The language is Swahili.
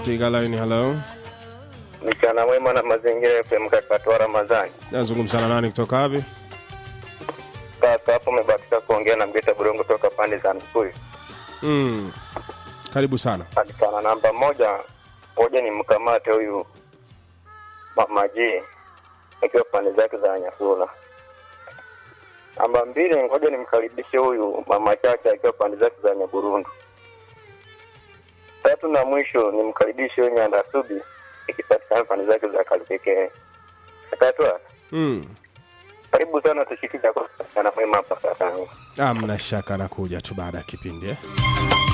katika line. Hello, Mchana mwema na mazingira FM Kakatwa Ramadhani. nazungumza na nani kutoka wapi? Kaka hapo umebatika kuongea na Mgeta Burongo toka pande za Mkuyu. Mm. Karibu sana. Alikana namba moja, ngoja ni mkamate huyu Mama G akiwa pande zake za Nyasula. Namba mbili, ngoja nimkaribishe huyu Mama Chacha akiwa pande zake za Nyaburundu. Tatu na mwisho nimkaribishe huyu Nyanda Subi ikipatikana pande zake za Kalipekee. Kakatwa, Mm. karibu sana tushiki chakula sana mwema hapa sasa. Amna shaka nakuja tu baada ya kipindi eh?